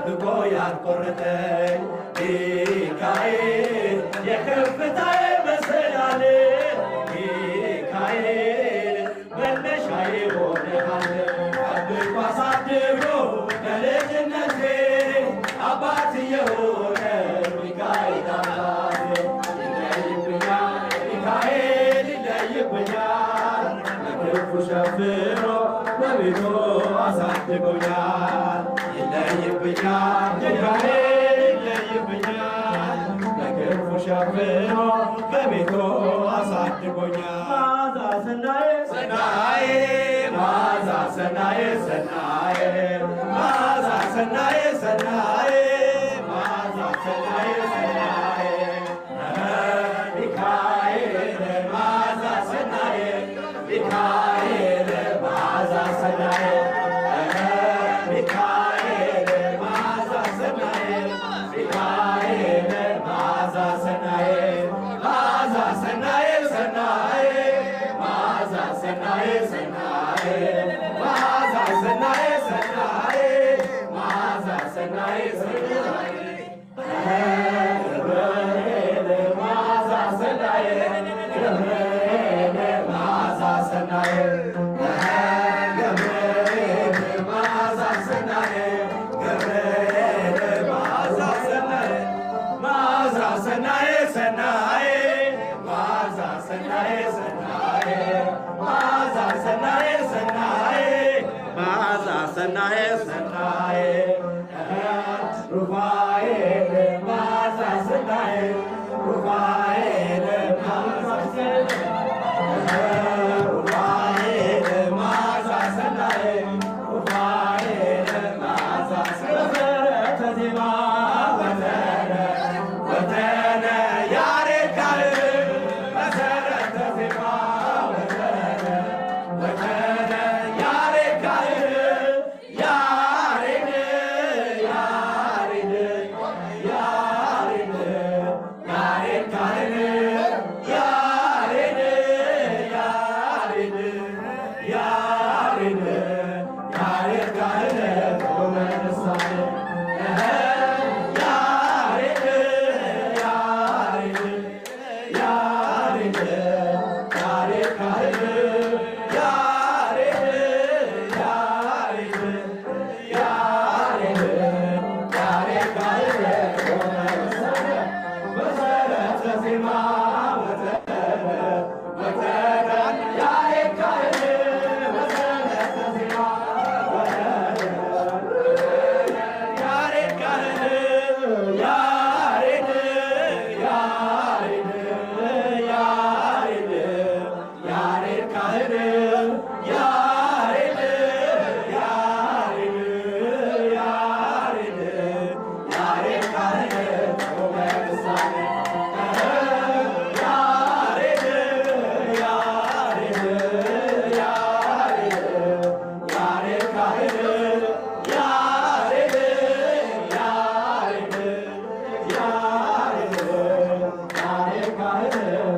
ጠብቆ ያልቆረጠኝ ሚካኤል የከፍታዬ መሰላል ሚካኤል መነሻዬ ሆነሃል ጠብቆ አሳድጎ ከልጅነቴ አባት የሆነ ሚካኤል አባቴ ይለይብኛል ሚካኤል ይለይብኛል በክንፉ ሸፍኖ በቤቱ አሳድጎኛል ይለይብኛል ሚካኤል ይለይብኛል በክንፉ ሸፍኖ በቤቱ አሳድጎኛል ማዛ ሰናዬ ሰናዬ ማዛ ሰናዬ ሰናዬ ማዛ ሰናዬ ሰናዬ ማዛ ሰናዬ ሰናዬ ሚካኤል ማዛ ሰናዬ ሚካኤል ማዛ ሰናዬ ሚካኤል ማዛ ሰናዬ ሚካኤል ማዛ ሰናዬ ማዛ ሰናዬ ሰናዬ ማዛ ሰናዬ ሰናዬ ማዛ ሰናዬ ሰናዬ ማዛ ሰናዬ ሰናዬ ገብርኤል ማዛ ሰናዬ ገብርኤል ማዛ ሰናዬ ገብርኤል ማዛ ሰናዬ ገብርኤል ማዛ ሰናዬ ማዛ ሰናዬ ሰናዬ ማዛ ሰናዬ ሰናዬ ማዛ ሰናዬ ሰናዬ ማዛ ሰናዬ ሰናዬ ሩፋኤል ማዛ ሰናዬ ሩፋኤል ማዛ ሰናዬ ሩፋኤል ማዛ ሰናዬ ሩፋኤል ማዛ ሰናዬ ዜማ ወተነ ወተነ ያሬድ ካህን መሰረተ ዜማ ወተነ ወተነ ያሬድ ካህን ያሬድ ያሬድ ያሬድ ያሬድ ካህን ያሬድ ያሬድ ያሬድ ያሬድ ካህን ቆመ ንሳኤ ያሬድ ያሬድ ያሬድ ያሬድ ካህን ያሬድ ያሬድ ያሬድ ያሬድ ካህን ቆመ ንሳኤ መሰረተ ዜማ ወተነ ወተነ ያሬድ ካህን መሰረተ ዜማ ወተነ ያሬድ ካህን ያሬድ ያሬድ ያሬድ ያሬድ ካህን ያሬድ ያሬድ ያሬድ ያሬድ ካህን ቆመ ንሳኤ ያሬድ ያሬድ ያሬድ ያሬድ ካህን ያሬድ ያሬድ ያሬድ ያሬድ ካህን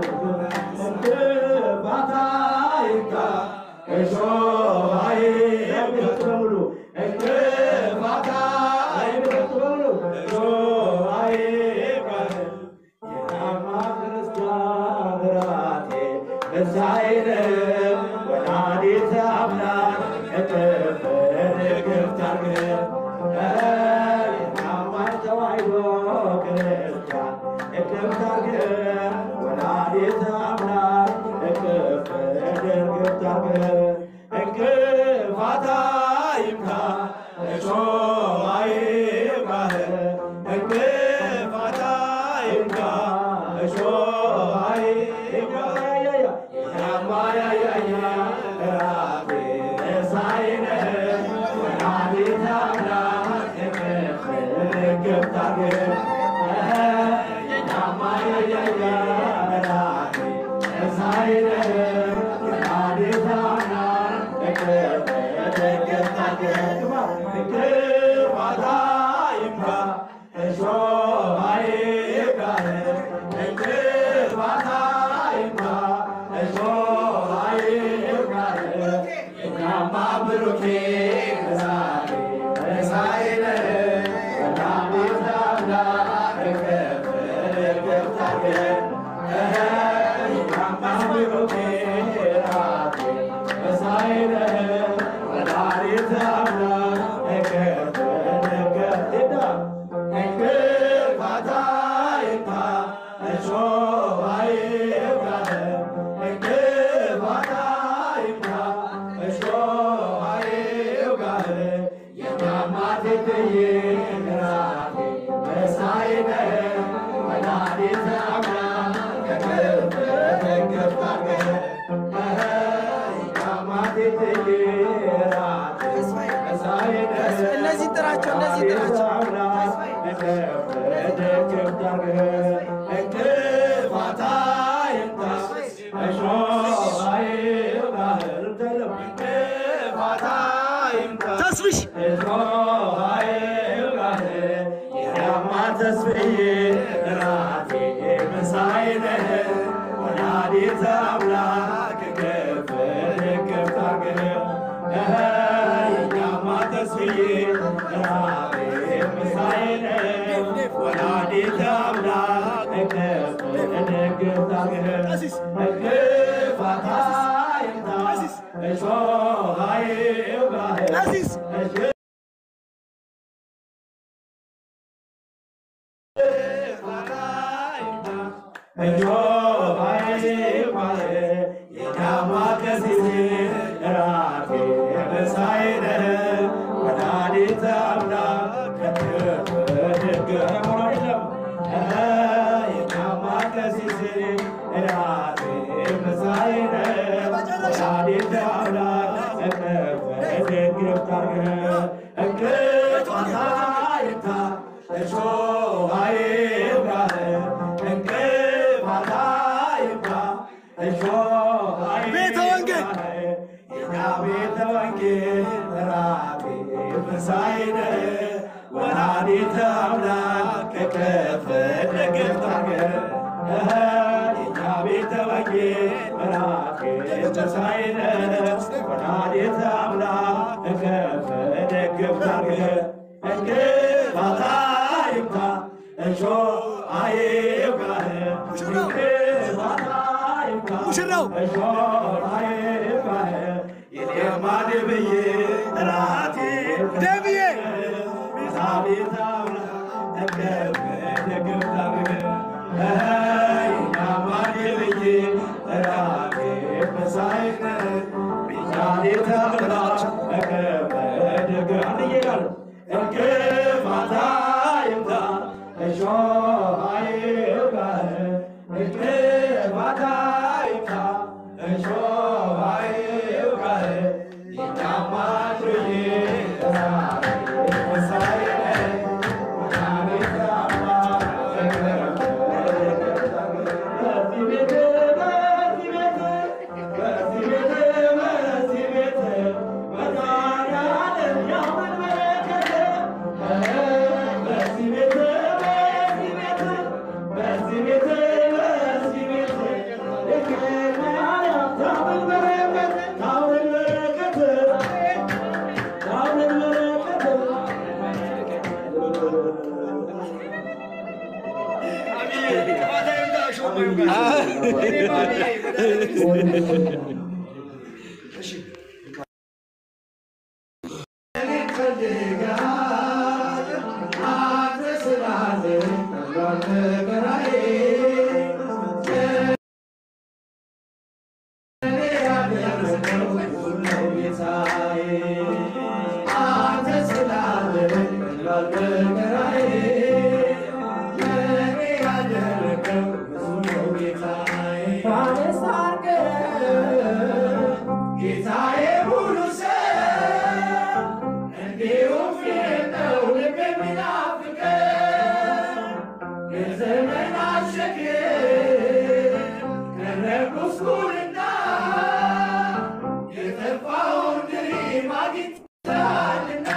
እንቅፋት አይንካ እሾህ አይብቀል በሙሉ እንቅፋት አይብቀል በሙሉ እሾህ አይብቀል የናማ ክርስቲያን ራቴ እዛይነ ወላዲተ አምላክ እቅፍ ንግፍት አርግህ የናማን ተዋሕዶ ክርስቲያን እቅፍት አርግህ ወላዲተ አምላክ እቅፍ ንግፍት አርግህ እንቅፋት አይምካ እሾህ አይብቃህ እንቅፋት አይምካ እሾህ አይብቃህ ያማያያያ ራቴ እሳይነ ወላዲተ አምላክ እቅፍ ንግፍት አርግህ ያማያያያ ራቴ እሳይነ ወላዲተ አምላክ እቅፍ ንግፍት አርግህ እንቅፋት አይምካ እሾህ አይብቃህ እንቅፋት አይምካ እሾህ አይብቃህ እኛማ ብሩኬ ከዛሬ ከሳይነ ብዬ ራቴ መሳይ ነህ ወላዲተ አምላክ ከክብር ከፍ አድርገህ እነዚህ ጥራቸው፣ እነዚህ ጥራቸው። ተስፍሽ ተስፍዬ ራቴ መሳይ ነህ ወላዲተ አምላክ ከፍ ከፍ አድርገህ የኛማ ተስፍዬ ራቴ መሳይ ነህ ወላዲተ አምላክ ከፍ ከፍ አድርገህ እንቅፋት አይምታ እሾህ አይውጋህ ቀሲስ ቤተ ወንጌል ቤተ ወንጌል ራቴ መሳይነ ወላዲተ አምላክ ከፍ ደግፍ ታርገ የኛ ቤተ ወንጌል ራቴ መሳይነ ወላዲተ አምላክ ከፍ ደግፍ ታርገ እንቅፋት አይምታ እሾህ አይውጋህ እንቅፋት አይምታ ሙሽራው ደብዬ ጌታዬ ሙሉ ሰው እንዲሁም ነው ልብ የሚናፍቀው የዘመናት ሸክም ከነጉስቁልና የጠፋውን ድሪም አግኝተሃልና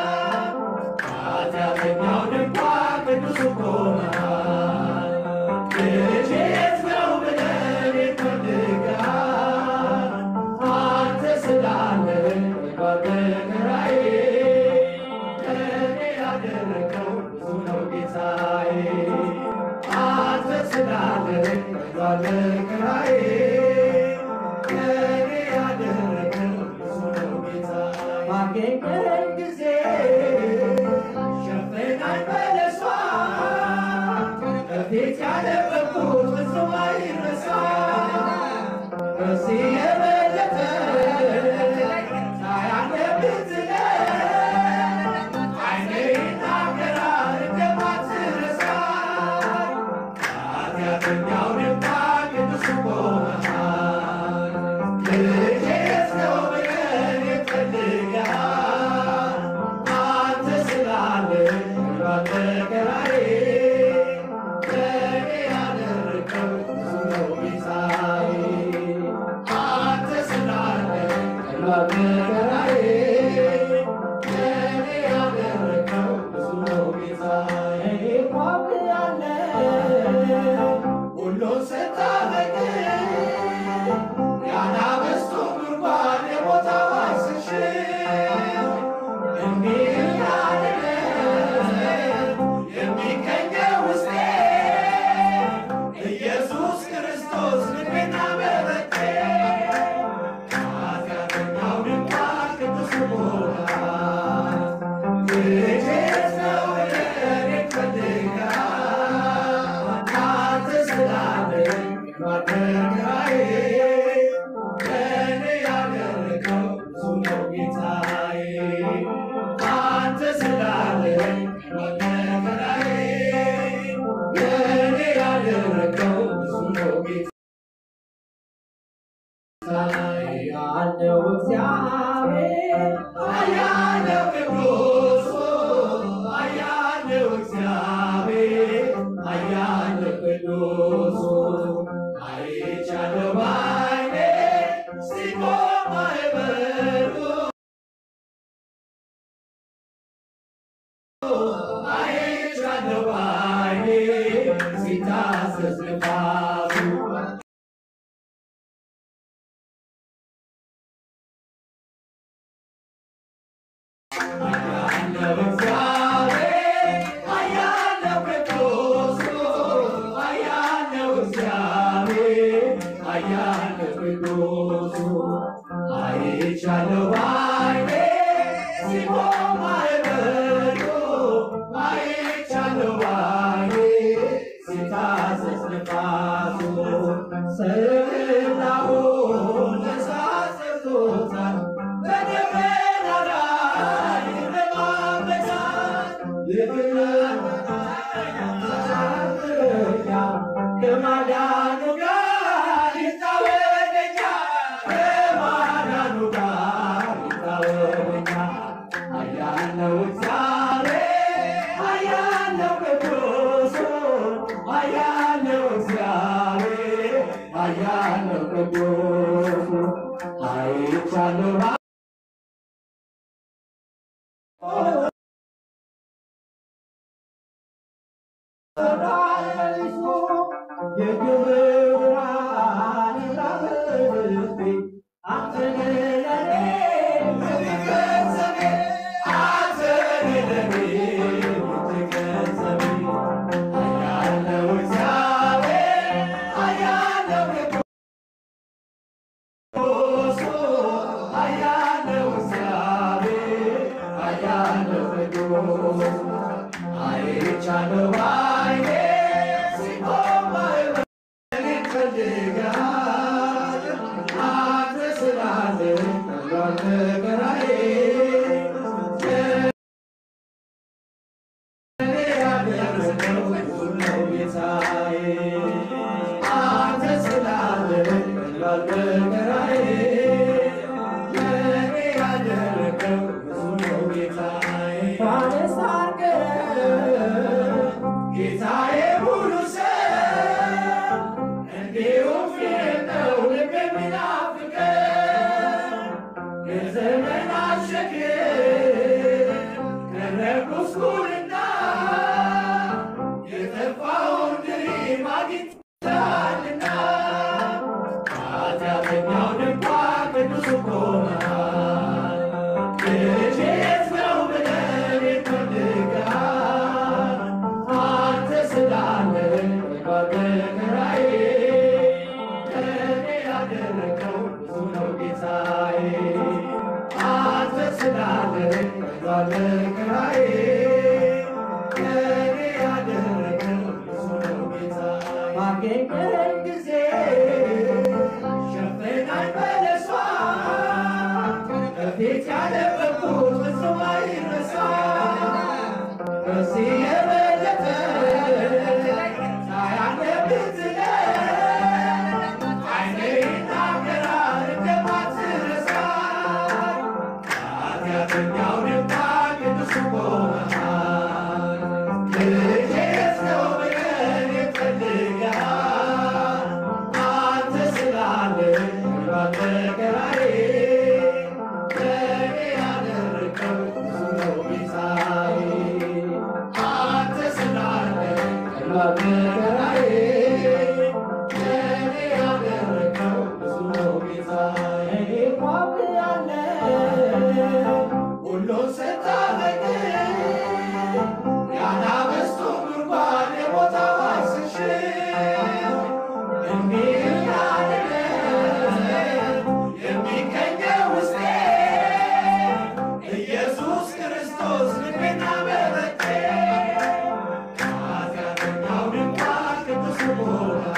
ኃጢአተኛው ድንኳን ቅዱስ ቆመሃል ልጄ የት ነው ብለህ ትፈልጋል አንተ ስላለ በመከራዬ እኔ ያደረገው ብዙ ነው ጌታዬ አንተ ስላለ በመከራዬ እኔ ያደረገው ብዙ ነው ጌታዬ ባገኘኝ ጊዜ ሸፈናኝ በለሷ በፊት ያደረግኩት ፍጹም አይረሳ ከዚህ የበለጠ ሳያለብት አይኔ መከራዬ ለእኔ ያደረገው ብዙ ነው ጌታዬ አንተ ስላለ ቀላል መከራዬ ለእኔ ያደረገው ብዙ ነው ጌታዬ እኔ ቋምያለሁ ሁሉን ስታፈቅር ያናበስቶ ጉድጓድ የሞት አዋጅ ስትሽር እንዲህ እያለ የሚገኘው ውስጤ ኢየሱስ ክርስቶስ ልቤና መበቴ ኃጢአተኛው ድንኳን ቅዱስ ሞላት ልጄ ነው እኔን ይፈልጋል አንተ ስላለኝ መከራዬ ለእኔ ያደረገው ብዙ ነው ጌታዬ አንተ ስላለኝ መከራዬ ለእኔ ያደረገው ብዙ ነው ጌታዬ ያለው እግዚአብሔር አያለው ቅዱስ አያለው እግዚአብሔር አያለው ቅዱስ አይቻለው ባይኔ ሲቆም ማዕበሉ አይቻለው ባይኔ ሲታዘዝ ንፋሱ አያለው እግዚአብሔር አያለው ቅዱስ አያለው እግዚአብሔር አያለው ቅዱስ አይቻለው ባይኔ ሲቆም ማዕበሉ አይቻለው ባይኔ ሲታዘዝ ንፋሱ ስናውን እሳት ሰርቶታል በደመና ላይ ይረማመዳል ከማዳኑ ጋር ይታወቀኛል ከማዳኑ ጋር ይታወቀኛል አያለው እግዚአብሔር አያለው ቅዱስ አያለው እግዚአብሔር አያለው ቅዱስ አይቻለው አይቻለው ባይኔ ሲቆም ማዕበል ይፈልጋል አንተ ስላለ ቀላል መከራዬ ለእኔ ያደረገው ብዙ ነው ጌታዬ አንተ ስላለ ቀላል መከራዬ ለእኔ ያደረገው ብዙ ነው ጌታዬ ባለስ ጌታዬ ሙሉ ሰው እንዲሁም ፊት ነው ልብ የሚናፍቀው የዘመናት ሸክም ከነጉስቁልና የጠፋውን ድሪም አግኝተሃልና ኃጢአተኛው ድንኳን ቅዱስ ቆመሃል ልጄ የት ነው ብለህ ይፈልጋል አንተ ስላለ በመከራዬ ለእኔ ያደረገው ብዙ ነው ጌታዬ አንተ ስላለ በመከራዬ ለእኔ ያደረገው ብዙ ነው ጌታዬ ባገኘኝ ጊዜ ሸፈናኝ በለሷ በፊት ያደረግኩት ፍጹም አይረሳ ከዚህ የበለጠ ሳያለብህ ዝለል ዓይኔ ይናገራል እንደማትረሳ ኃጢአተኛው ድንኳን ቅዱስ ቆመሃል ሁሉን ስታደግ ያናበስቶ ጉድጓድ የቦታ ዋስሽ የሚገኘው ውስጤ ኢየሱስ ክርስቶስ ልቤና በረቴ ኃጢአተኛው ድንኳን ቅዱስ ቦታ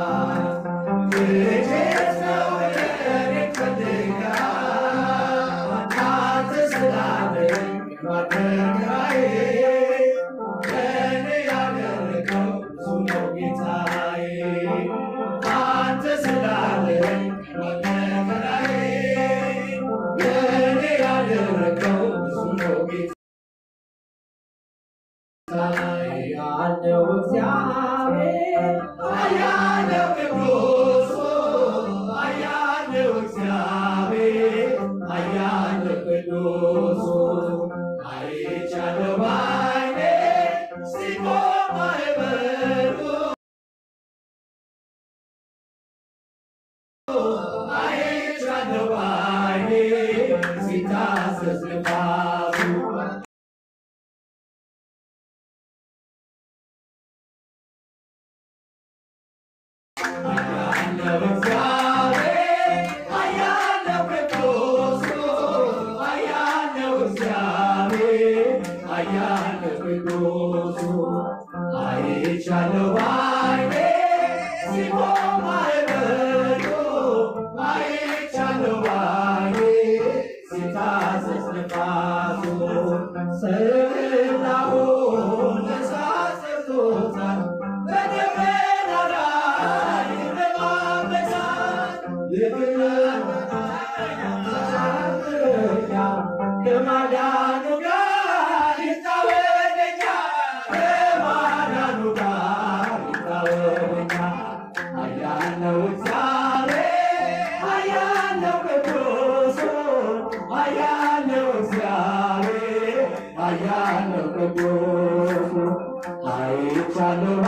ልጄስ ነው እኔን ይፈልጋል አንተ ስላለኝ ማደሪያዬ ለእኔ ያደረገው ብዙ ነው ጌታዬ አንተ ስላለኝ ማደሪያዬ ለእኔ ያደረገው ብዙ ነው ጌታዬ ያለው እግዚአብሔር አያለው ቅዱስ አያለው እግዚአብሔር አያለው ቅዱስ አይቻለው ባይኔ ሲቆም ማዕበሉ አይቻለው ባይኔ ሲታዘዝ ንፋሱ አያለው እግዚአብሔር አያለው ቅዱስ አያለው እግዚአብሔር አያለው ቅዱስ አይቻለው ባይኔ ሲቆም ማዕበሉ አይቻለው ባይኔ ሲታዘዝ ንፋሱ ስላውን እሳት ሰርቶታል በደመና ላይ በማመዛት ከማዳኑ ጋር ይታወቀኛ ከማዳኑ ጋር ይታወቀኛ አያለው እግዚአብሔር አያለው ቅዱስ አያለው እግዚአብሔር አያለው ቅዱስ አይቻለው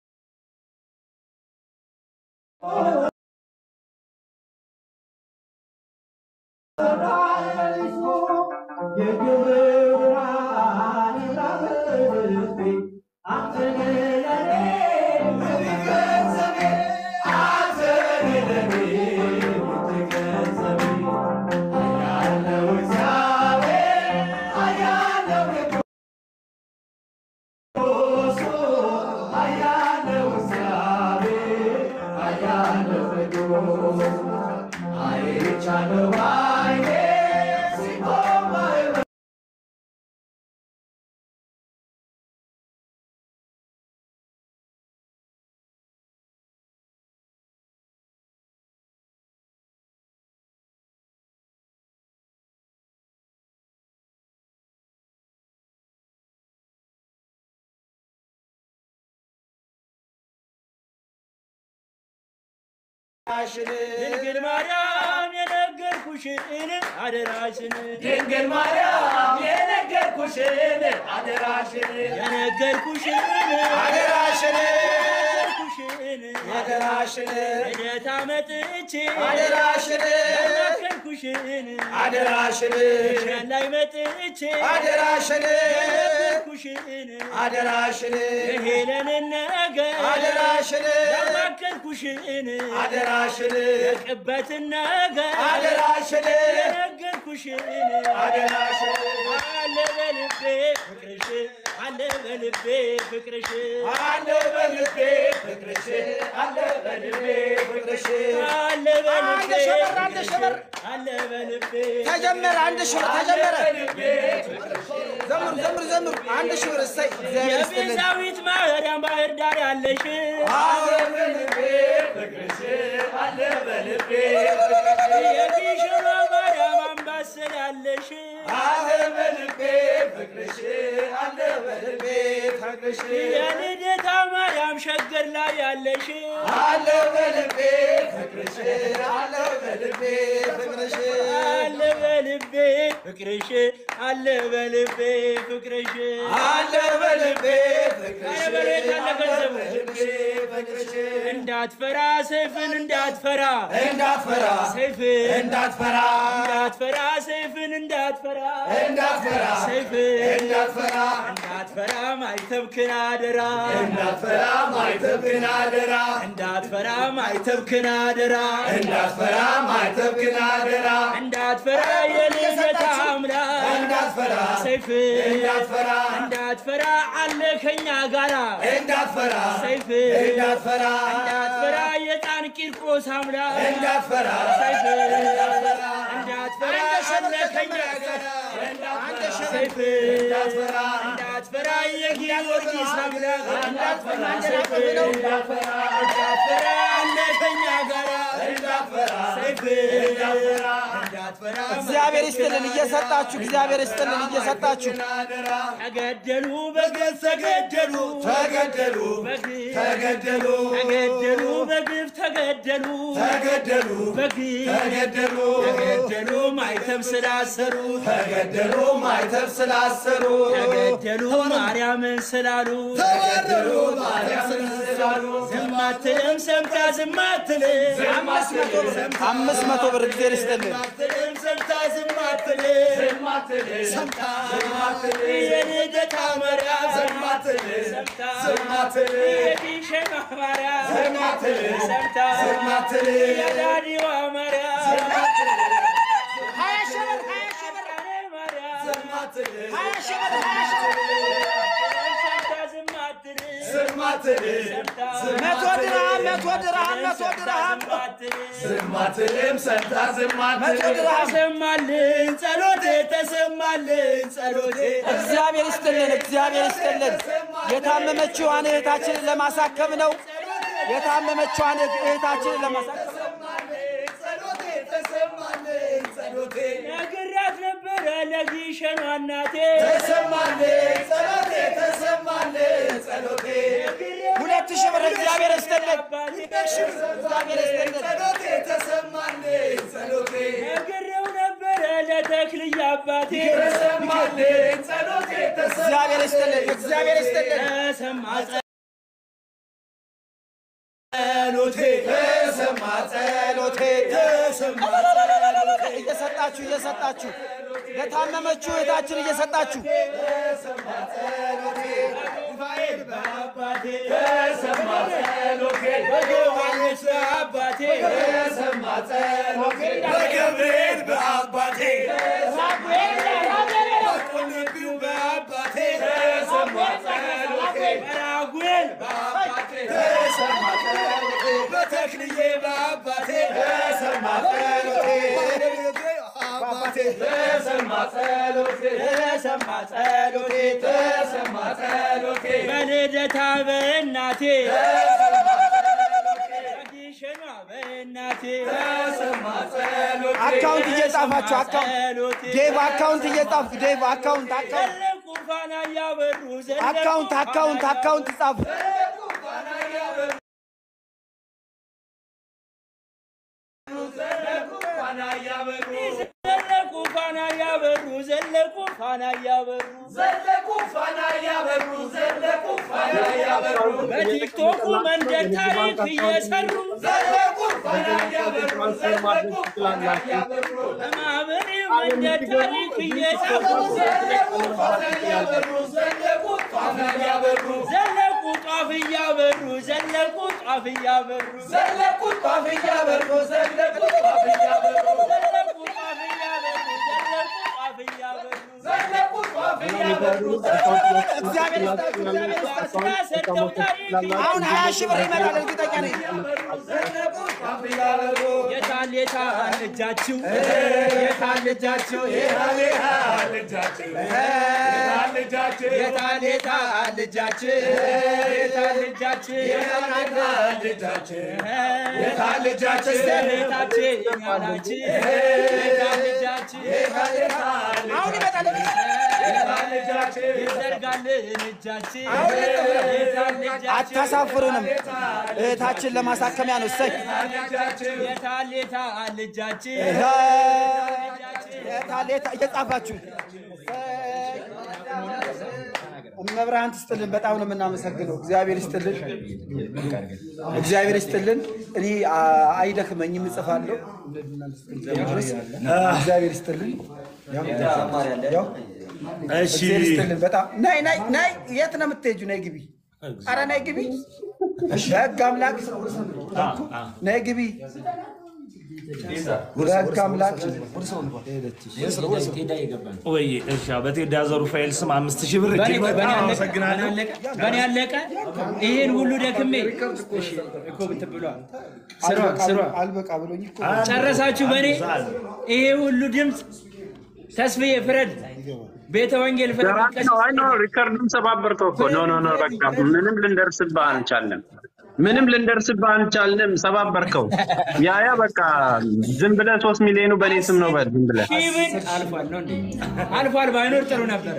አይቻለው ባይኔ ሲቆም ድንግል ማርያም የነገርኩሽን አደራሽን ድንግል ማርያም የነገርኩሽን አደራሽን የነገርኩሽን አደራሽን የነገርኩሽን አደራሽን ልደታ መጥቼ አደራሽን የነገርኩሽን አደራሽን ሸን ላይ መጥቼ አደራሽን የነገርኩሽን አደራሽን የሄለንን ነገር አደራሽን ያማከርኩሽን አደራሽን የቅበትን ነገር አደራሽን የነገርኩሽን አደራሽን አለ በልቤ ፍቅርሽ አለ በልቤ ፍቅርሽ አለ በልቤ ፍቅርሽ አለ በልቤ ፍቅርሽ አለ በልቤ አንድ ሺህ ብር፣ አንድ ሺህ ብር። አለ በልቤ ተጀመረ አንድ ሺህ ብር ተጀመረ። ዘምሩ ዘምሩ ዘምሩ። አንድ ሺህ ብር እሰይ። እግዚአብሔር ይስጥልን። የቤዛዊት ማርያም ባህር ዳር ያለሽ አለ በልቤ ፍቅርሽ አለ በልቤ የቢሽሮ ማርያም አምባሰል ያለሽ አለ በልቤ ፍቅርሽ አለ በልቤ ፍቅርሽ የልደታ ማርያም ሸገር ላይ ያለሽ አለ በልቤ ፍቅርሽ አለ በልቤ ፍቅርሽ አለ በልቤ ፍቅርሽ አለ በልቤ ፍቅርሽ አለ በልቤ ፍቅርሽ አረ በሬት አለ ገንዘቡ። በልቤ ፍቅርሽ እንዳትፈራ ሰይፍን እንዳትፈራ እንዳትፈራ ሰይፍን እንዳትፈራ እንዳትፈራ ሰይፍን እንዳትፈራ እንዳትፈራ ሰይፍን እንዳትፈራ እንዳትፈራ ማይተብክን አደራ እንዳትፈራ ማይተብክን አደራ እንዳትፈራ ማይተብክን አደራ እንዳትፈራ ማይተብክን አደራ እንዳትፈራ የልደታ አምላክ እንዳትፈራ ሰይፍን እንዳትፈራ እንዳትፈራ አለ ከኛ ጋራ እንዳትፈራ ሰይፍን እንዳትፈራ እንዳትፈራ የጣን ቂርቆስ አምላክ እንዳትፈራ ሰይፍን እንዳትፈራ እንዳትፈራ አለ ከኛ ጋራ ሰይፍን እንዳትፈራ እንዳትፈራ የጊዮርጊስ አምላክ እንዳትፈራ ሰይፍን እንዳትፈራ እንዳትፈራ አለ ከኛ ጋራ እንዳትፈራ ሰይፍን እንዳትፈራ እንዳትፈራ እግዚአብሔር ይስጥልን እየሰጣችሁ እግዚአብሔር ይስጥልን እየሰጣችሁ ተገደሉ በግፍ ተገደሉ ተገደሉ በግፍ ተገደሉ ተገደሉ በግፍ ተገደሉ ተገደሉ በግፍ ተገደሉ ተገደሉ ማይተብ ስላሰሩ ተገደሉ ማይተብ ስላሰሩ ተገደሉ ማርያምን ስላሉ ተገደሉ ማርያምን ስላሉ ዝም አትልም ሰምታ ዝም አትልም አምስት መቶ ብር እግዚአብሔር ይስጥልን አትልም ሰምታ ዝም አትልም ሰምታ የልደታ ማርያም ሰምታ የዲሸና ማርያም ሰምታ የዳዲዋ ማርያም ሀያ ሺህ ብር ሀያ ሺህ ብር ማርያም ሀያ ሺህ ብር ሀያ ሺህ ብር ሰምታ ዝም አትልም መቶ ድርሃም መቶ ድርሃም መቶ ድርሃም ዝማትልም ሰምታ መቶ ድርሃም ተሰማልን ጸሎቴ ተሰማልን ጸሎቴ እግዚአብሔር ይስጥልን እግዚአብሔር ይስጥልን የታመመችዋን እህታችንን ለማሳከም ነው የታመመችዋን እህታችንን ለማሳከም ነግራት ነበረ ለጊሸኗ እናቴ ሁለት ሺህ ብር እግዚአብሔር ይስጥልን አባቴ እግዚአብሔር ይስጥልን ነግሬው ነበረ ለተክልዬ አባቴ እግዚአብሔር ይስጥልን እግዚአብሔር ይስጥልን ተሰማ ጸሎቴ ተሰማ ጸሎቴ እየሰጣችሁ እየሰጣችሁ ለታመመችው እህታችን እየሰጣችሁ በአባቴ በዮሐንስ በአባቴ በገብርኤል በአባቴ በቁልቢው በአባቴ በራጉኤል በአባቴ በተክልዬ በአባቴ ተሰማ ጸሎቴ በልደታ በእናቴ በጊሸኗ በእናቴ አካውንት እየጻፋችሁ አካውንት ጸሎቴ ዴቭ አካውንት እየጻፍኩ ዴቭ አካውንት አካውንት ዘለቁ ፋና እያበሩ ዘለቁ አካውንት አካውንት ፋና አካውንት ጻፉ ዘለቁ ፋና እያበሩ ዘለቁ ፋና እያበሩ በቲክቶኩ መንደር ታሪክ እየሰሩ በማህበሬ መንደር ታሪክ እየሰሩ ዘለቁ ጧፍ እያበሩ ዘለቁ ጧፍ እያበሩ ዘለቁ ጧፍ እያበሩ ዘለቁ ጧፍ እያበሩ ዘለቁ ጧፍ እያበሩ ዘለቁ ጧፍ እያበሩ እግዚአብሔር ይስጣችሁ እግዚአብሔር ይስጣችሁ ሰርተው ታሪክ አሁን ሀያ ሺህ ብር ይመጣል እርግጠኛ ነኝ ጫፍ እያበሩ የታል የታል እጃችሁ የታል እጃችሁ የታል የታል እጃችሁ የታል እጃችሁ የታል የታል እጃችሁ የታል እጃችሁ የታል የታል እጃችሁ የታል እጃችሁ ቤታችን ያላችሁ የታል እጃችሁ የታል የታል አሁን ይመጣል። የታል እጃችሁ ይዘርጋልን እጃችን አሁን የታል እጃችሁ አታሳፍሩንም። እህታችን ለማሳከሚያ ነው። እሰይ የታል የታል እጃችን የታል የታ- እየጻፋችሁ እመብርሃን ትስጥልን። በጣም ነው የምናመሰግነው። እግዚአብሔር ይስጥልን፣ እግዚአብሔር ይስጥልን። እኔ አ- አይደክመኝም እጽፋለሁ። እግዚአብሔር ይስጥልን። ያው ያው እግዚአብሔር ይስጥልን። በጣም ናይ ናይ ናይ የት ነው የምትሄጂው? ናይ ግቢ፣ ኧረ ናይ ግቢ። በህግ አምላክ ናይ ግቢ። በህግ አምላክ ወይ እሺ፣ በቴዳ ዘሩፋኤል ስም አምስት ሺህ ብር እጅግ በጣም አመሰግናለሁ። በእኔ ያለቀ ይሄን ሁሉ ደክሜ ስሯ ስሯ አልበቃ ብሎኝ እኮ ጨረሳችሁ በእኔ ይሄ ሁሉ ድምፅ ተስፍዬ ፍረድ ቤተ ወንጌል ፍረድ ደራሲ ነው። አይ ነው ሪከርዱን ሰባበርከው እኮ ኖ ኖ ኖ በቃ ምንም ልንደርስብህ አልቻልንም። ምንም ልንደርስብህ አልቻልንም። ሰባበርከው። ያ ያ በቃ ዝም ብለህ ሶስት ሚሊዮኑ በእኔ ስም ነው በል ዝም ብለህ ሺህ ብር አልፏል ነው እንዴ አልፏል ባይኖር ጥሩ ነበረ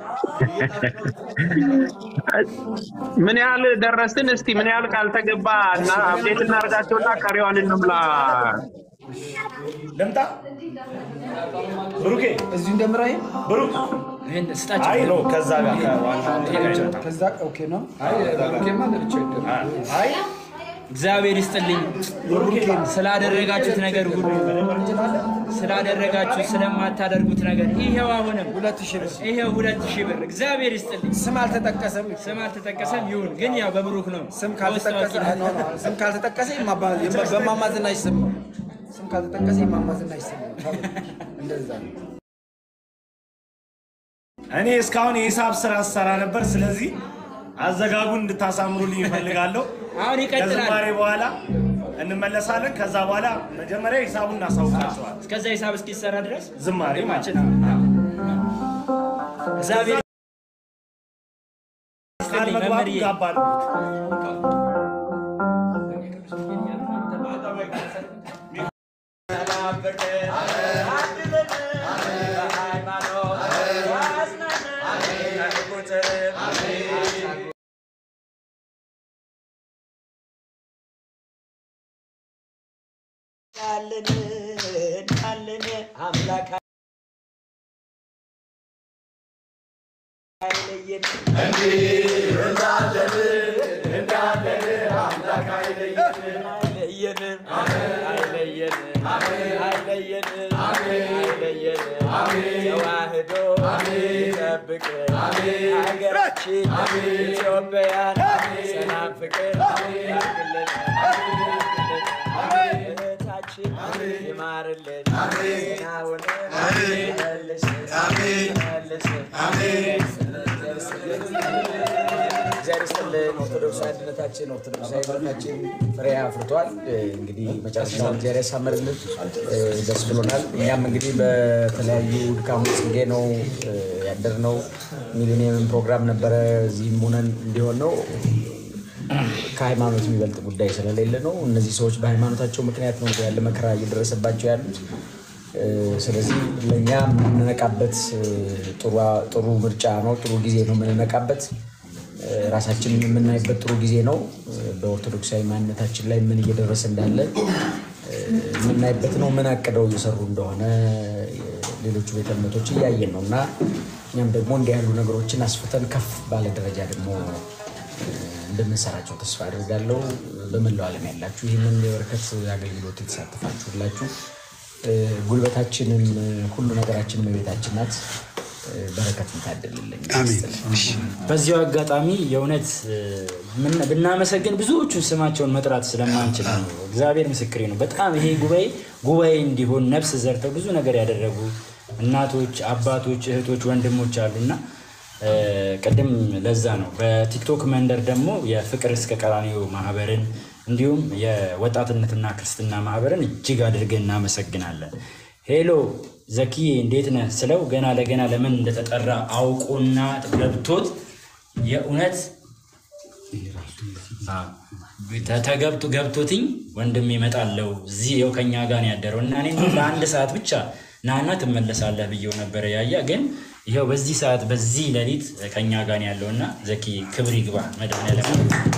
ምን ያህል ደረስን? እስቲ ምን ያህል ካልተገባ እና አፕዴት እናደርጋቸውና ቀሪዋን እንምላ። ልምጣ ብሩኬ፣ እዚሁ እንደምራይ ብሩክ ይሄን ስጣቸው አይ ነው ከዛ ጋር ከዋናው ከዛ ኦኬ ነው። አይ እግዚአብሔር ይስጥልኝ ስላደረጋችሁት ነገር ሁሉ ስላደረጋችሁ ስለማታደርጉት ነገር ይሄው አሁንም ሁለት ሺህ ብር ይሄው ሁለት ሺህ ብር እግዚአብሔር ይስጥልኝ ስም አልተጠቀሰም። ስም አልተጠቀሰም ይሁን ግን ያው በብሩክ ነው ስም ካልተጠቀሰ ኖ ኖ ስም ካልተጠቀሰ የማባ- የማ- በማማ ዝናሽ ስም ነው። ስም ካልተጠቀሰ የማማ ዝናሽ ስም ነው። እንደዛ ነው። እኔ እስካሁን የሂሳብ ስራ ስሰራ ነበር። ስለዚህ አዘጋጉን እንድታሳምሩልኝ ይፈልጋለሁ። አሁን ይቀጥላል ከዝማሬ በኋላ እንመለሳለን። ከዛ በኋላ መጀመሪያ ሂሳቡን እናሳውቃቸዋል። እስከዛ ሂሳብ እስኪሰራ ድረስ ዝማሬ ማለት ማችን እግዚአብሔር ቃል ይስጥልኝ መግባቱ መምህርዬ ጋባ አድርጉት። አምላክ አይለየንም አይለየንም አይለየንም አይለየንም ተዋህዶ ይጠብቅን ሀገራችን ኢትዮጵያን ሰላም ፍቅር ያርግልን እህታችን ይማርልን ጤናውን መልስን መልስን እግዚአብሔር ይስጥልን። ኦርቶዶክሳዊ አንድነታችን ኦርቶዶክሳዊ ህብረታችን ፍሬ አፍርቷል። እንግዲህ መጨረሻውን እግዚአብሔር ያሳምርልን። ደስ ብሎናል። እኛም እንግዲህ በተለያዩ ድካሞች ጽጌ ነው ያደርነው። ሚሊኒየም ፕሮግራም ነበረ እዚህም ሆነን እንዲሆን ነው ከሃይማኖት የሚበልጥ ጉዳይ ስለሌለ ነው። እነዚህ ሰዎች በሃይማኖታቸው ምክንያት ነው ያለ መከራ እየደረሰባቸው ያሉት። ስለዚህ ለእኛ የምንነቃበት ጥሩ ምርጫ ነው፣ ጥሩ ጊዜ ነው የምንነቃበት። ራሳችንን የምናይበት ጥሩ ጊዜ ነው። በኦርቶዶክሳዊ ማንነታችን ላይ ምን እየደረሰ እንዳለ የምናይበት ነው። ምን አቅደው እየሰሩ እንደሆነ ሌሎቹ ቤተ እምነቶች እያየን ነው እና እኛም ደግሞ እንዲህ ያሉ ነገሮችን አስፍተን ከፍ ባለ ደረጃ ደግሞ እንደምንሰራቸው ተስፋ አድርጋለሁ። በመላው ዓለም ያላችሁ ይህንን የበረከት አገልግሎት የተሳተፋችሁ ሁላችሁ ጉልበታችንም ሁሉ ነገራችን በቤታችን ናት። በረከት እንታደልልኝ። በዚያው አጋጣሚ የእውነት ምን- ብናመሰግን ብዙዎቹን ስማቸውን መጥራት ስለማንችል ነው። እግዚአብሔር ምስክሬ ነው። በጣም ይሄ ጉባኤ ጉባኤ እንዲሆን ነፍስ ዘርተው ብዙ ነገር ያደረጉ እናቶች፣ አባቶች፣ እህቶች፣ ወንድሞች አሉና እ፣ ቅድም ለዛ ነው በቲክቶክ መንደር ደግሞ የፍቅር እስከ ቀራኒዮ ማህበርን እንዲሁም የወጣትነትና ክርስትና ማህበርን እጅግ አድርገን እናመሰግናለን። ሄሎ ዘኪዬ እንዴት ነህ ስለው ገና ለገና ለምን እንደተጠራ አውቆና ገብቶት የእውነት ተ- ተገብቶ ገብቶትኝ ወንድም ይመጣለው እዚህ ይኸው ከኛ ጋር ነው ያደረው እና እኔ እንደውም ለአንድ ሰዓት ብቻ ናና ትመለሳለህ ብዬው ነበረ ያያ ግን ይኸው በዚህ ሰዓት በዚህ ሌሊት ከኛ ጋር ነው ያለው እና ዘኪ ክብር ይግባ መድኃኒዓለም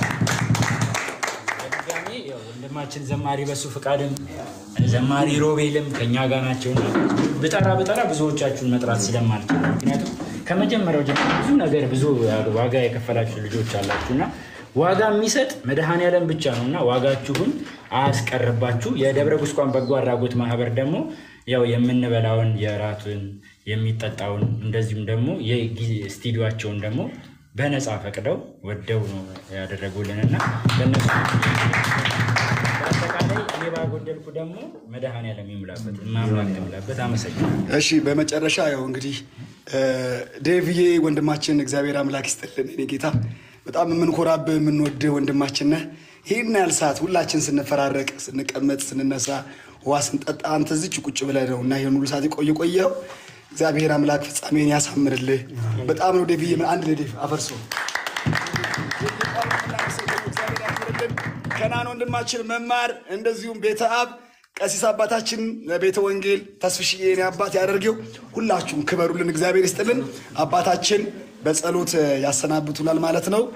በድጋሜ ያው ወንድማችን ዘማሪ በሱ ፍቃድም ዘማሪ ሮቤልም ከኛ ጋር ናቸውና ብጠራ ብጠራ ብዙዎቻችሁን መጥራት ስለማልችል ነው። ምክንያቱም ከመጀመሪያው ጀምሮ ብዙ ነገር ብዙ ዋጋ የከፈላችሁ ልጆች አላችሁና ዋጋ የሚሰጥ መድኃኔዓለም ብቻ ነው እና ዋጋችሁን አያስቀርባችሁ። የደብረ ጉስቋም በጎ አድራጎት ማህበር ደግሞ ያው የምንበላውን የራቱን የሚጠጣውን እንደዚሁም ደግሞ የስቱዲዮቸውን ደግሞ በነፃ ፈቅደው ወደው ነው ያደረጉልንና በእነሱ በአጠቃላይ እኔ ባጎደልኩ ደግሞ መድኃኔዓለም ይሙላበት ማምላክ ይሙላበት። አመሰግናለሁ። እሺ በመጨረሻ ያው እንግዲህ ዴቭዬ ወንድማችን እግዚአብሔር አምላክ ይስጥልን። እኔ ጌታ በጣም የምንኮራብህ የምንወድህ ወንድማችን ነህ። ይህን ያህል ሰዓት ሁላችን ስንፈራረቅ፣ ስንቀመጥ፣ ስንነሳ፣ ውሃ ስንጠጣ አንተ እዚች ቁጭ ብለህ ነው እና ይህን ሁሉ ሰዓት የቆየ ቆየው። እግዚአብሔር አምላክ ፍጻሜን ያሳምርልህ። በጣም ነው ዴቭዬ። ምን አንድ ለዴቭ አፈርሶ ከናን ወንድማችን መማር እንደዚሁም ቤተ አብ ቀሲስ አባታችን ለቤተ ወንጌል ተስፍሽዬ የኔ አባት ያደርገው። ሁላችሁም ክበሩልን፣ እግዚአብሔር ይስጥልን። አባታችን በጸሎት ያሰናብቱናል ማለት ነው።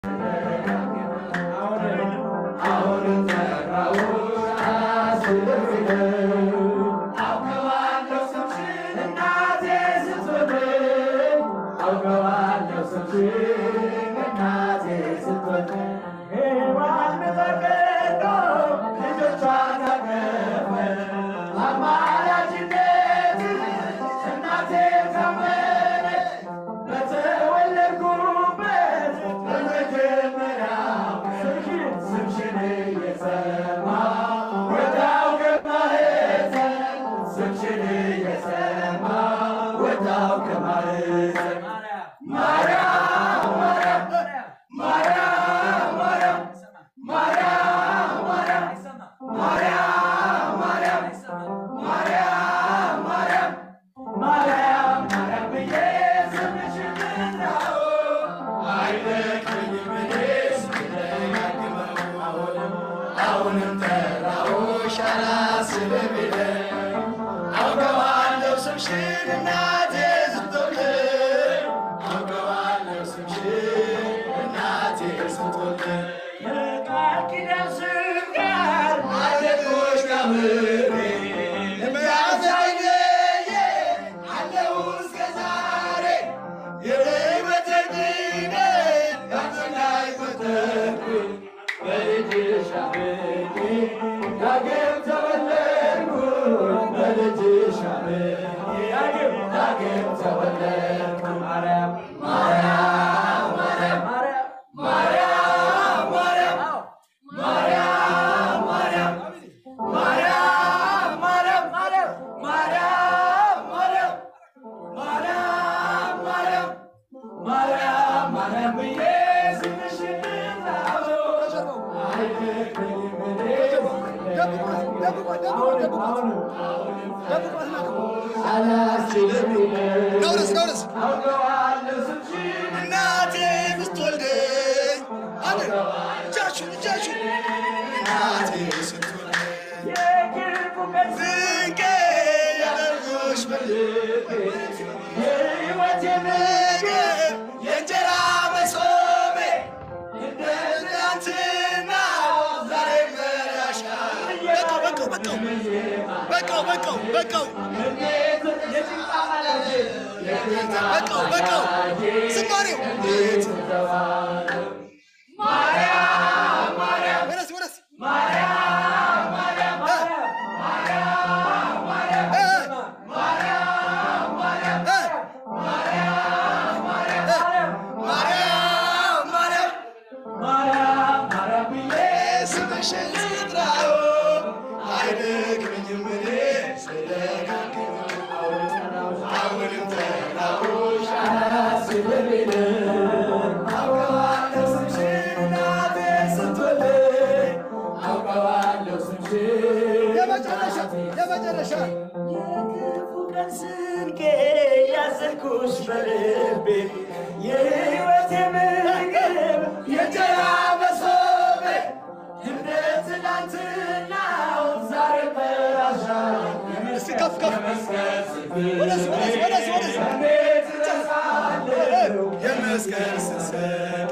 ነውረስ ነውረስ እናቴ ስትወልደኝ አለ እጃችሁን እጃችሁን እናቴ ስትወልደኝ ዝንቄ ያደርጎሽ የእንጀራ መሶቤ እንደ ትናንትና ዛሬ መራሻ በቃው በቃው በቃው በቃው በቃው በቃው በቃው ዝማሬው ወረስ ወረስ ስምሽን ስጥራው አይደክመኝም እኔ ስለጋግመው አሁንም ተራሮች አላስብልም አውቀዋለሁ ስምሽን እናቴ ስትወልደኝ ያልኩሽ በልቤ የሕይወቴ ምግብ የእንጀራ መሶቤ እንደ ትናንትናው ዛሬ በራሻ እስቲ ከፍ ከፍ ወደስ ወደስ ወደስ ወደስ እንዴት እረሳለሁ የመስቀል ስንሰዴ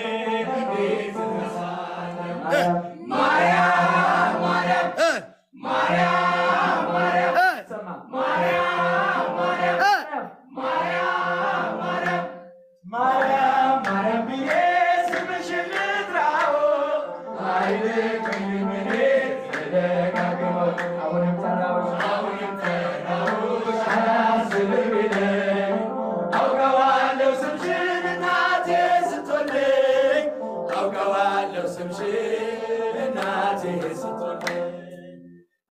ማርያም ማርያም ብዬ ስምሽን ልጥራው አይልቅኝም እኔ ስደጋግመው አሁንም ጠራሁሽ አሁንም ጠራሁሽ አያስብም ይለኝ አውቀዋለሁ ስምሽን እናቴ ስትወልደኝ አውቀዋለሁ ስምሽን እናቴ ስትወልደኝ